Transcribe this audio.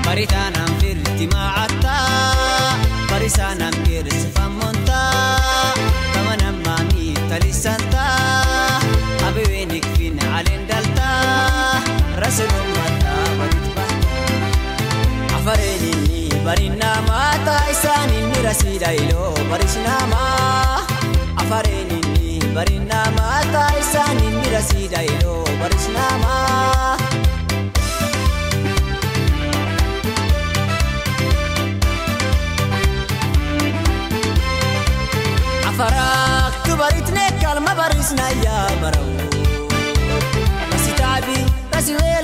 Baritaan firti maacattaa barisaan amkeersi fammontaa kama namaa miitalisantaa abeween ikfin caleen daltaa rasuun mataa walitti baata afareen inni barinaa maataa isaan inni rasiidha iloo barisnaamaa afareen inni barinaa maataa isaan inni rasiidha iloo barisnaamaa. Afaraaktu baritnee kalma barisnaa yaa barau. Rasi taabii rasi wee